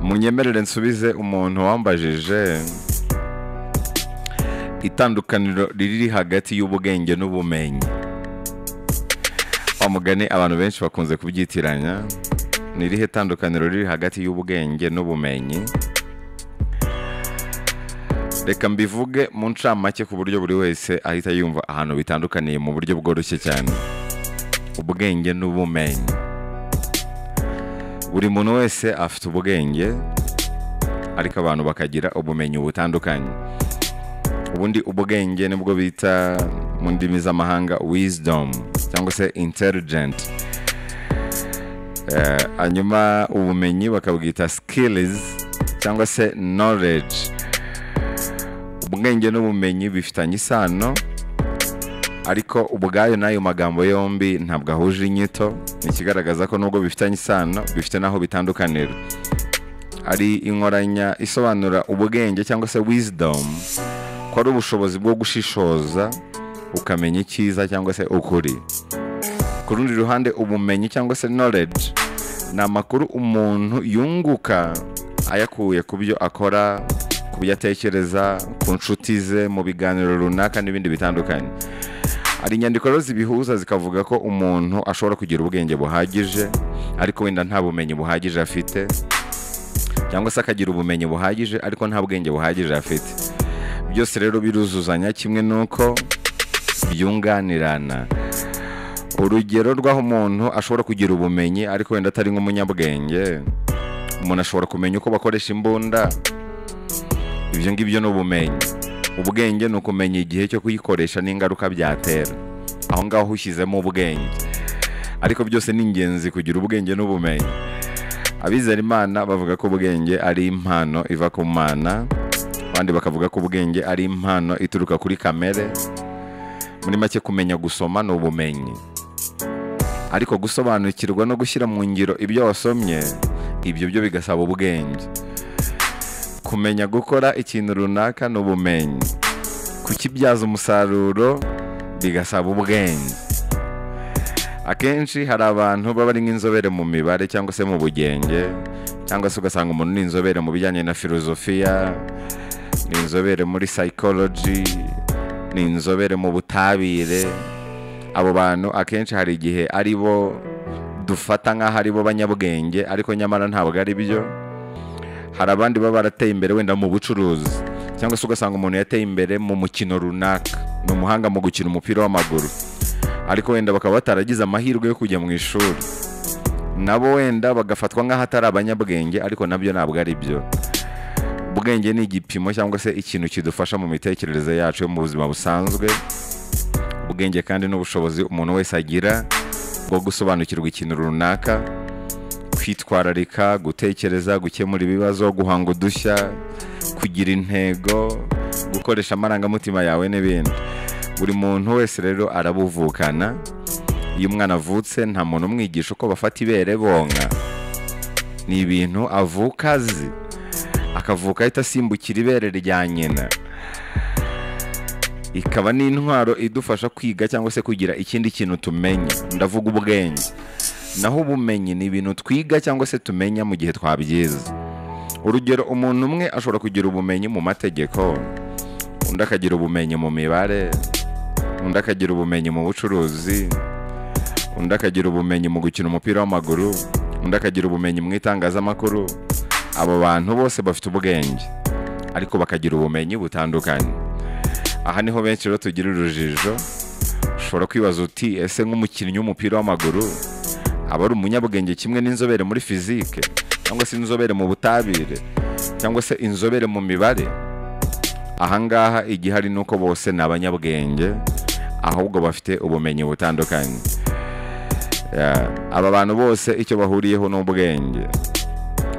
munyemerere nsubize umuntu wambajije itandukaniro riri hagati y'ubwenge n'ubumenyi wa mugani abantu benshi bakunze kubyitiranya ni irihe tandukaniro riri hagati y'ubwenge n'ubumenyi reka mbivuge mu ncamake ku buryo buri wese ahita yumva ahantu bitandukaniye mu buryo bworoshye cyane ubwenge n'ubumenyi buri muntu wese afite ubwenge ariko abantu bakagira ubumenyi butandukanye ubundi ubwenge nibwo bita mu ndimi z'amahanga wisdom cyangwa se intelligent Eh, hanyuma ubumenyi bakabwita skills cyangwa se knowledge ubwenge n'ubumenyi bifitanye isano ariko ubwayo n'ayo magambo yombi ntabwo ahuje inyito ikigaragaza ko nubwo bifitanye isano bifite n'aho bitandukanira ari inkoranya isobanura ubwenge cyangwa se wisdom ko ari ubushobozi bwo gushishoza ukamenya icyiza cyangwa se ukuri ku rundi ruhande ubumenyi cyangwa se knowledge ni amakuru umuntu yunguka ayakuye ku byo akora ku byo atekereza ku nshuti ze mu biganiro runaka n'ibindi bitandukanye hari inyandiko rero zibihuza zikavuga ko umuntu ashobora kugira ubwenge buhagije ariko wenda nta bumenyi buhagije afite cyangwa se akagira ubumenyi buhagije ariko nta bwenge buhagije afite byose rero biruzuzanya kimwe n'uko byunganirana urugero rw'aho umuntu ashobora kugira ubumenyi ariko wenda atari nk'umunyabwenge umuntu ashobora kumenya uko bakoresha imbunda ibyo ngibyo ni ubumenyi ubwenge ni ukumenya igihe cyo kuyikoresha n'ingaruka byatera aho ngaho ushyizemo ubwenge ariko byose ni ingenzi kugira ubwenge n'ubumenyi abizera imana bavuga ko ubwenge ari impano iva ku mana abandi bakavuga ko ubwenge ari impano ituruka kuri kamere muri make kumenya gusoma ni ubumenyi ariko gusobanukirwa no gushyira mu ngiro ibyo wasomye ibyo byo bigasaba ubwenge kumenya gukora ikintu runaka ni ubumenyi kukibyaza umusaruro bigasaba ubwenge akenshi hari abantu baba ari nk'inzobere mu mibare cyangwa se mu bugenge cyangwa se ugasanga umuntu ni inzobere mu bijyanye na filozofiya ni inzobere muri psychology ni inzobere mu butabire abo bantu akenshi hari igihe ari bo dufata nk'aho ari bo banyabwenge ariko nyamara ntabwo ari byo hari abandi baba barateye imbere wenda mu bucuruzi cyangwa se ugasanga umuntu yateye imbere mu mukino runaka ni umuhanga mu gukina umupira w'amaguru ariko wenda bakaba bataragize amahirwe yo kujya mu ishuri nabo wenda bagafatwa nk'aho atari abanyabwenge ariko nabyo ntabwo ari byo ubwenge ni igipimo cyangwa se ikintu kidufasha mu mitekerereze yacu yo mu buzima busanzwe ubwenge kandi n'ubushobozi umuntu wese agira bwo gusobanukirwa ikintu runaka kwitwararika gutekereza gukemura ibibazo guhanga udushya kugira intego gukoresha amarangamutima yawe n'ibindi buri muntu wese rero arabuvukana iyo umwana avutse nta muntu umwigisha uko bafata ibere bonka ni ibintu avuka azi akavuka ahita asimbukira ibere rya nyina ikaba n'intwaro idufasha kwiga cyangwa se kugira ikindi kintu tumenya ndavuga ubwenge naho ubumenyi ni ibintu twiga cyangwa se tumenya mu gihe twabyize urugero umuntu umwe ashobora kugira ubumenyi mu mategeko undi akagira ubumenyi mu mibare undi akagira ubumenyi mu bucuruzi undi akagira ubumenyi mu gukina umupira w'amaguru undi akagira ubumenyi mu itangazamakuru abo bantu bose bafite ubwenge ariko bakagira ubumenyi butandukanye aha niho benshi rero tugira urujijo ushobora kwibaza uti ese nk'umukinnyi w'umupira w'amaguru aba ari umunyabwenge kimwe n'inzobere muri fizike cyangwa se inzobere mu butabire cyangwa se inzobere mu mibare ahangaha igihari ni uko bose ni abanyabwenge ahubwo bafite ubumenyi butandukanye Ya, aba bantu bose icyo bahuriyeho ni ubwenge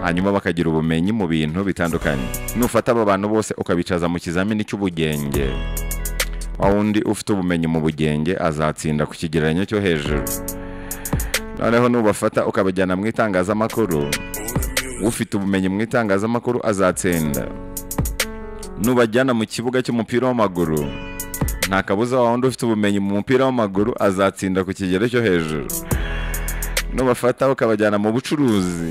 hanyuma bakagira ubumenyi mu bintu bitandukanye nufata aba bantu bose ukabicaza mu kizamini cy'ubugenge wa wundi ufite ubumenyi mu bugenge azatsinda ku kigereranyo cyo hejuru noneho nubafata ukabajyana mu itangazamakuru ufite ubumenyi mu itangazamakuru azatsinda nubajyana mu kibuga cy'umupira w'amaguru nta kabuza wa wundi ufite ubumenyi mu mupira w'amaguru azatsinda ku kigero cyo hejuru nubafata ukabajyana mu bucuruzi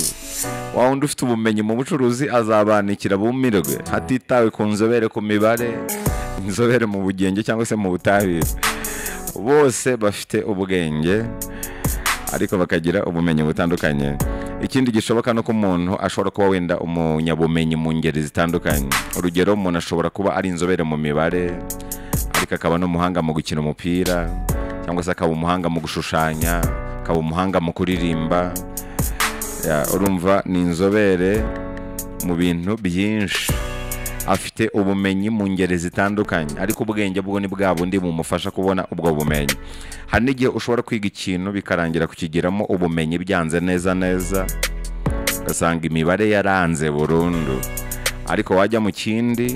wa wundi ufite ubumenyi mu bucuruzi azabanikira bumirwe hatitawe ku nzobere ku mibare inzobere mu bugenge cyangwa se mu butabire bose bafite ubwenge ariko bakagira ubumenyi butandukanye ikindi gishoboka ni uko umuntu ashobora kuba wenda umunyabumenyi mu ngeri zitandukanye urugero umuntu ashobora kuba ari inzobere mu mibare ariko akaba n'umuhanga mu gukina umupira cyangwa se akaba umuhanga mu gushushanya akaba umuhanga mu kuririmba Ya, urumva ni inzobere mu bintu byinshi afite ubumenyi mu ngeri zitandukanye ariko ubwenge bwo ni bwa bundi bumufasha kubona ubwo bumenyi hari n'igihe ushobora kwiga ikintu bikarangira kukigiramo ubumenyi byanze neza neza ugasanga imibare yaranze burundu ariko wajya mu kindi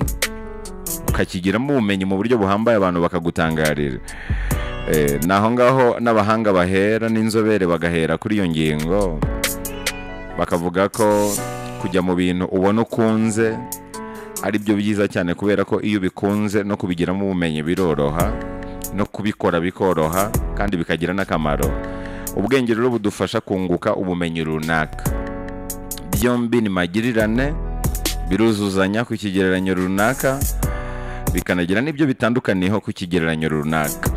ukakigiramo ubumenyi mu buryo buhambaye abantu bakagutangarira Eh, ni aho ngaho n'abahanga bahera n'inzobere bagahera kuri iyo ngingo bakavuga ko kujya mu bintu ubona ukunze ari byo byiza cyane kubera ko iyo ubikunze no kubigiramo ubumenyi biroroha no kubikora bikoroha kandi bikagira n'akamaro ubwenge rero budufasha kunguka ubumenyi runaka byombi ni magirirane biruzuzanya ku kigereranyo runaka bikanagira n'ibyo bitandukaniyeho ku kigereranyo runaka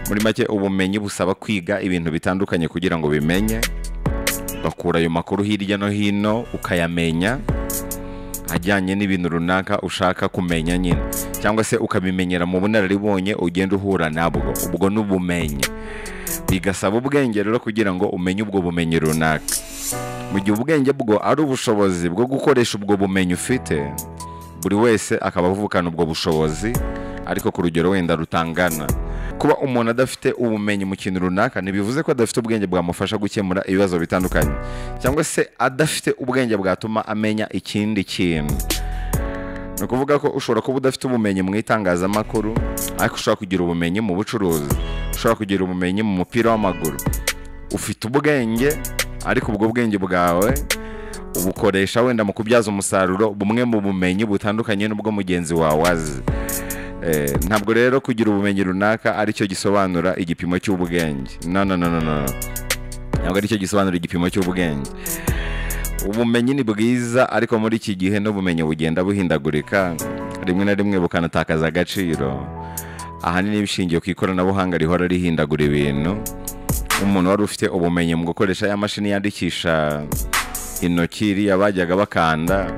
muri make ubumenyi busaba kwiga ibintu bitandukanye kugira ngo bimenye ugakura ayo makuru hirya no hino ukayamenya ajyanye n'ibintu runaka ushaka kumenya nyine cyangwa se ukabimenyera mu bunararibonye ugenda uhura nabwo ubwo ni ubumenyi bigasaba ubwenge rero kugira ngo umenye ubwo bumenyi runaka mu gihe ubwenge bwo ari ubushobozi bwo gukoresha ubwo bumenyi ufite buri wese akaba avukana ubwo bushobozi ariko ku rugero wenda rutangana kuba umuntu adafite ubumenyi mu kintu runaka ntibivuze ko adafite ubwenge bwamufasha gukemura ibibazo bitandukanye cyangwa se adafite ubwenge bwatuma amenya ikindi kintu ni ukuvuga ko ushobora kuba udafite ubumenyi mu itangazamakuru ariko ushobora kugira ubumenyi mu bucuruzi ushobora kugira ubumenyi mu mupira w'amaguru ufite ubwenge ariko ubwo bwenge bwawe ubukoresha wenda mu kubyaza umusaruro bumwe mu bumenyi butandukanye n'ubwo mugenzi wawe azi Eh, ntabwo rero kugira ubumenyi runaka aricyo gisobanura igipimo cy'ubwenge no no no no no ntabwo aricyo gisobanura igipimo cy'ubwenge ubumenyi ni bwiza ariko muri iki gihe n'ubumenyi bugenda buhindagurika rimwe na rimwe bukanatakaza agaciro ahanini bishingiye ku ikoranabuhanga rihora rihindagura ibintu umuntu wari ufite ubumenyi mu gukoresha ya mashini yandikisha intoki iriya bajyaga bakanda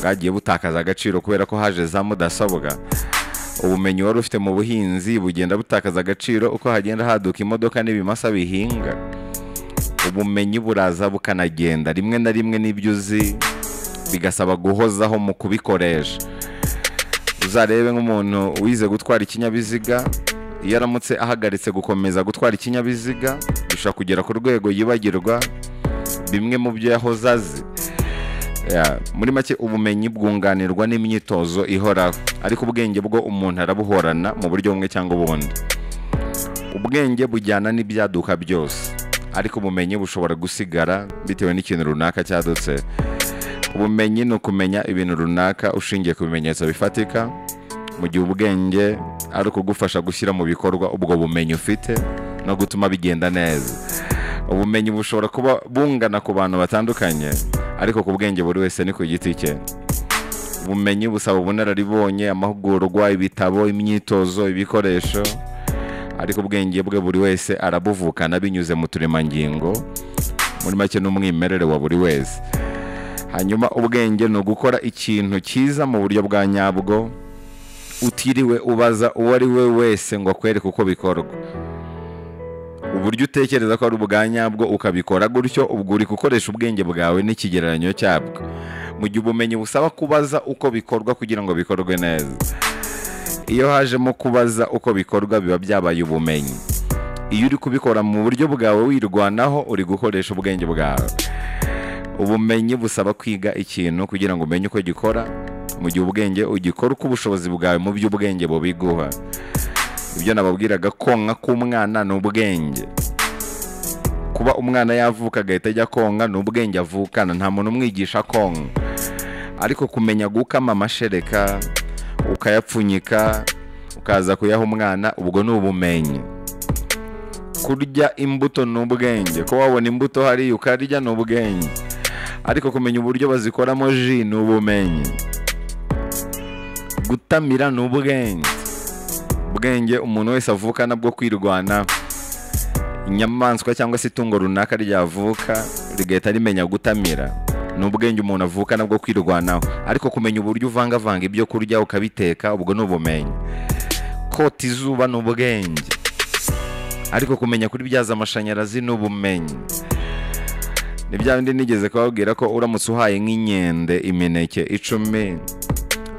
bwagiye butakaza agaciro kubera ko haje za mudasobwa ubumenyi wari ufite mu buhinzi bugenda butakaza agaciro uko hagenda haduka imodoka n'ibimasa bihinga ubumenyi buraza bukanagenda rimwe na rimwe n'ibyo uzi bigasaba guhozaho mu kubikoresha uzarebe nk'umuntu wize gutwara ikinyabiziga iyo aramutse ahagaritse gukomeza gutwara ikinyabiziga bishobora kugera ku rwego yibagirwa bimwe mu byo yahoze azi Ya, muri make ubumenyi bwunganirwa n'imyitozo ihoraho ariko ubwenge bwo umuntu arabuhorana mu buryo bumwe cyangwa ubundi ubwenge bujyana n'ibyaduka byose ariko ubumenyi bushobora gusigara bitewe n'ikintu runaka cyadutse ubumenyi ni ukumenya ibintu runaka ushingiye ku bimenyetso bifatika mu gihe ubwenge ari ukugufasha gushyira mu bikorwa ubwo bumenyi ufite no gutuma bigenda neza ubumenyi bushobora kuba bungana ku bantu batandukanye ariko ku bwenge buri wese ni ku giti cye ubumenyi busaba ubunararibonye amahugurwa ibitabo imyitozo ibikoresho ariko ubwenge bwe buri wese arabuvukana binyuze mu turemangingo muri make n'umwimerere wa buri wese hanyuma ubwenge ni ugukora ikintu cyiza mu buryo bwa nyabwo utiriwe ubaza uwo ari we wese ngo akwereke uko bikorwa uburyo utekereza ko ari ubwa nyabwo ukabikora gutyo ubwo uri gukoresha ubwenge bwawe n'ikigereranyo cyabwo mu gihe ubumenyi busaba kubaza uko bikorwa kugira ngo bikorwe neza iyo hajemo kubaza uko bikorwa biba byabaye ubumenyi iyo uri kubikora mu buryo bwawe wirwanaho uri gukoresha ubwenge bwawe ubumenyi busaba kwiga ikintu kugira ngo umenye uko gikora mu gihe ubwenge ugikora uko ubushobozi bwawe mu by'ubwenge bubiguha ibyo nababwiraga konka k'umwana ni ubwenge kuba umwana yavuka agahita ajya konka ni ubwenge avukana nta muntu umwigisha konka ariko kumenya gukama amashereka ukayapfunyika ukaza kuyaha umwana ubwo ni ubumenyi kurya imbuto ni ubwenge ko wabona imbuto hariya ukarya ni ubwenge ariko kumenya uburyo bazikoramo ji ni ubumenyi gutamira ni ubwenge ubwenge umuntu wese avukana bwo kwirwanaho inyamaswa cyangwa se itungo runaka ryavuka rigahita rimenya gutamira ni ubwenge umuntu avukana bwo kwirwanaho ariko kumenya uburyo uvangavanga ibyo kurya ukabiteka ubwo ni ubumenyi kota izuba ni ubwenge ariko kumenya kuri byaza amashanyarazi ni ubumenyi ni bya bindi nigeze kubabwira ko uramutse uhaye nk'inkende imineke icumi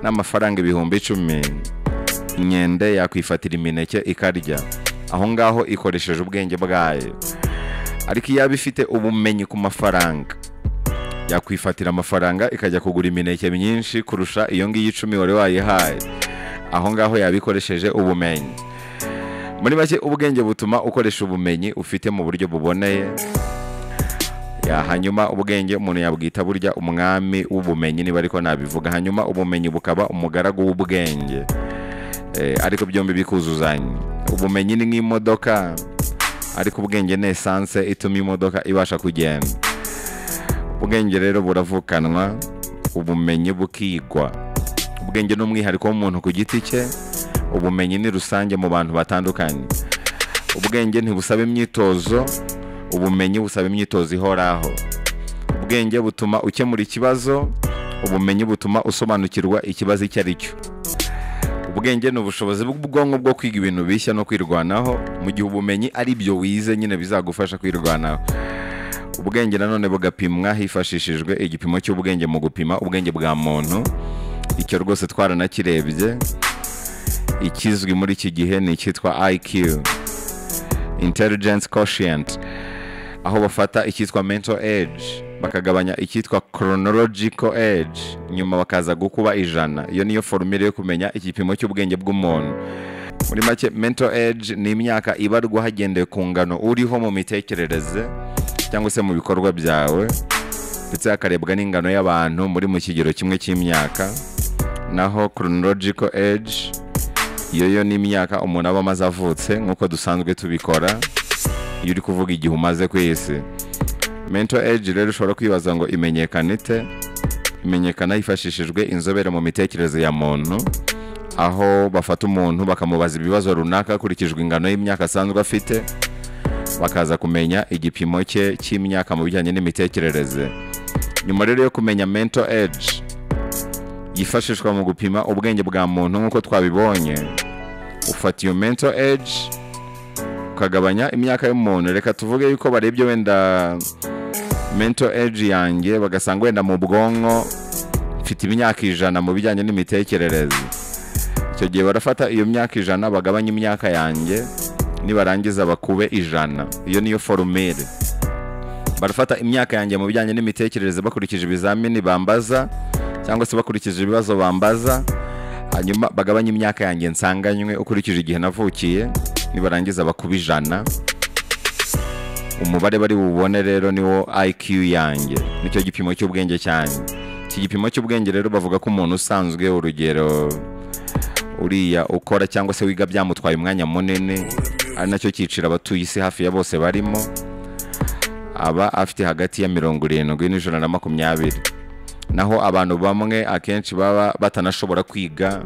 n'amafaranga ibihumbi icumi inkende yakwifatira imineke ikarya aho ngaho ikoresheje ubwenge bwayo ariko iyaba ifite ubumenyi ku mafaranga yakwifatira amafaranga ikajya kugura imineke myinshi kurusha iyo ngiyo icumi wari wayihaye aho ngaho yabikoresheje ubumenyi muri make ubwenge butuma ukoresha ubumenyi ufite mu buryo buboneye Ya, hanyuma ubwenge umuntu yabwita burya umwami w'ubumenyi niba ariko nabivuga hanyuma ubumenyi bukaba umugaragu w'ubwenge Eh, ariko byombi bikuzuzanya ubumenyi ni nk'imodoka ariko ubwenge ni esanse ituma imodoka ibasha kugenda ubwenge rero buravukanwa ubumenyi bukigwa ubwenge ni umwihariko w'umuntu ku giti cye ubumenyi ni rusange mu bantu batandukanye ubwenge ntibusaba imyitozo ubumenyi busaba imyitozo ihoraho ubwenge butuma ukemura ikibazo ubumenyi butuma usobanukirwa ikibazo icyo ari cyo ubwenge ni ubushobozi bw'ubwonko bwo kwiga ibintu bishya no kwirwanaho mu gihe ubumenyi ari byo wize nyine bizagufasha kwirwanaho ubwenge nanone bugapimwa hifashishijwe igipimo cy'ubwenge mu gupima ubwenge bwa muntu icyo rwose twaranakirebye ikizwi muri iki gihe ni icyitwa IQ intelligence quotient aho bafata icyitwa mental age bakagabanya icyitwa chronological age nyuma bakaza gukuba ijana iyo niyo forumire yo kumenya igipimo cy'ubwenge bw'umuntu muri make mental age ni imyaka ibarwa hagendewe ku ngano uriho mu mitekerereze cyangwa se mu bikorwa byawe ndetse hakarebwa n'ingano y'abantu muri mu kigero kimwe cy'imyaka naho chronological age iyo yo ni imyaka umuntu aba amaze avutse nk'uko dusanzwe tubikora iyo uri kuvuga igihe umaze ku isi mental age rero ushobora kwibaza ngo imenyekana ite imenyekana hifashishijwe inzobere mu mitekerereze ya muntu aho bafata umuntu bakamubaza ibibazo runaka hakurikijwe ingano y'imyaka asanzwe afite bakaza kumenya igipimo cye cy'imyaka mu bijyanye n'imitekerereze nyuma rero yo kumenya mental age yifashishwa mu gupima ubwenge bwa muntu nk'uko twabibonye ufata iyo mental age ukagabanya imyaka y'umuntu reka tuvuge yuko barebye wenda mental age yanjye bagasanga wenda mu bwonko mfite imyaka ijana mu bijyanye n'imitekerereze icyo gihe barafata iyo myaka ijana bagabanya imyaka yanjye nibarangiza bakube ijana iyo niyo forumire barafata imyaka yanjye mu bijyanye n'imitekerereze bakurikije ibizamini bambaza cyangwa se bakurikije ibibazo bambaza hanyuma bagabanye imyaka yanjye nsanganywe ukurikije igihe navukiye nibarangiza bakuba ijana umubare bari bubone rero niwo IQ yanjye nicyo gipimo cy'ubwenge cyane iki gipimo cy'ubwenge rero bavuga ko umuntu usanzwe urugero uriya ukora cyangwa se wiga byamutwaye umwanya munini ari nacyo cyiciro abatuye isi hafi ya bose barimo aba afite hagati ya mirongo irindwi n'ijana na makumyabiri naho abantu bamwe akenshi baba batanashobora kwiga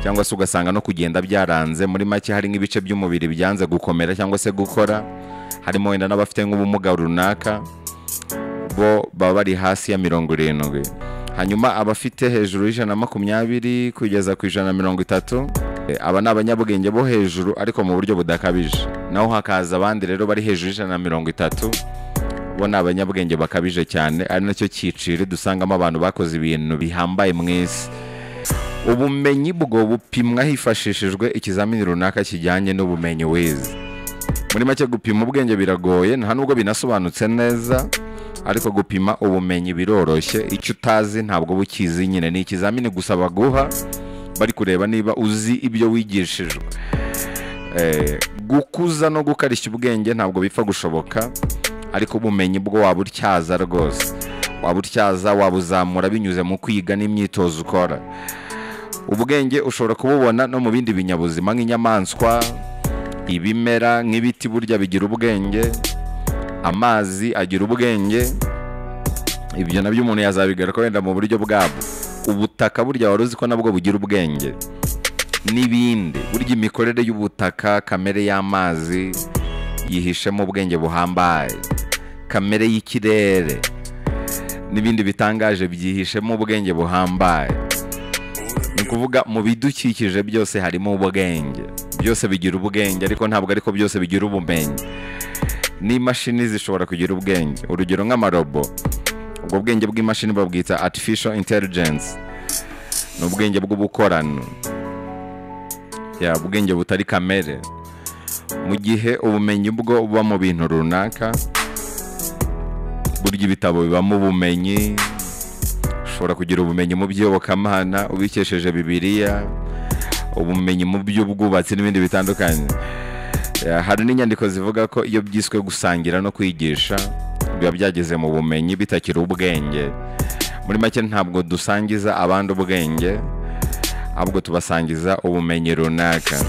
cyangwa se ugasanga no kugenda byaranze muri make hari nk'ibice by'umubiri byanze gukomera cyangwa se gukora harimo wenda n'abafite nk'ubumuga runaka bo baba bari hasi ya mirongo irindwi hanyuma abafite hejuru y'ijana na makumyabiri kugeza ku ijana na mirongo itatu eh, aba ni abanyabwenge bo hejuru ariko mu buryo budakabije naho hakaza abandi rero bari hejuru y'ijana na mirongo itatu bo ni abanyabwenge bakabije cyane ari nacyo cyiciro dusangamo abantu bakoze ibintu bihambaye mu isi ubumenyi bwo bupimwa hifashishijwe ikizamini runaka kijyanye n'ubumenyi wize muri make gupima ubwenge biragoye nta nubwo binasobanutse neza ariko gupima ubumenyi biroroshye icyo utazi ntabwo uba ukizi nyine ni ikizamini gusa baguha bari kureba niba uzi ibyo wigishijwe Eh, gukuza no gukarishya ubwenge ntabwo bipfa gushoboka ariko ubumenyi bwo waba utyaza rwose waba utyaza wabuzamura binyuze mu kwiga n'imyitozo ukora ubwenge ushobora kububona no mu bindi binyabuzima nk'inyamaswa ibimera nk'ibiti burya bigira ubwenge amazi agira ubwenge ibyo nabyo umuntu yazabigaruka wenda mu buryo bwabwo ubutaka burya wari uzi ko nabwo bugira ubwenge n'ibindi burya imikorere y'ubutaka kamere y'amazi yihishemo ubwenge buhambaye kamere y'ikirere n'ibindi bitangaje byihishemo ubwenge buhambaye ni ukuvuga mu bidukikije byose harimo ubwenge byose bigira ubwenge ariko ntabwo ariko byose bigira ubumenyi n'imashini zishobora kugira ubwenge urugero nk'amarobo ubwo bwenge bw'imashini babwita artificial intelligence ni ubwenge bw'ubukorano ya ubwenge butari kamere mu gihe ubumenyi bwo buba mu bintu runaka burya ibitabo bibamo ubumenyi ushobora kugira ubumenyi mu by'iyobokamana ubikesheje bibiliya ubumenyi mu by'ubwubatsi n'ibindi bitandukanye Ya, hari n'inyandiko zivuga ko iyo byiswe gusangira no kwigisha biba byageze mu bumenyi bitakiri ubwenge muri make ntabwo dusangiza abandi ubwenge ahubwo tubasangiza ubumenyi runaka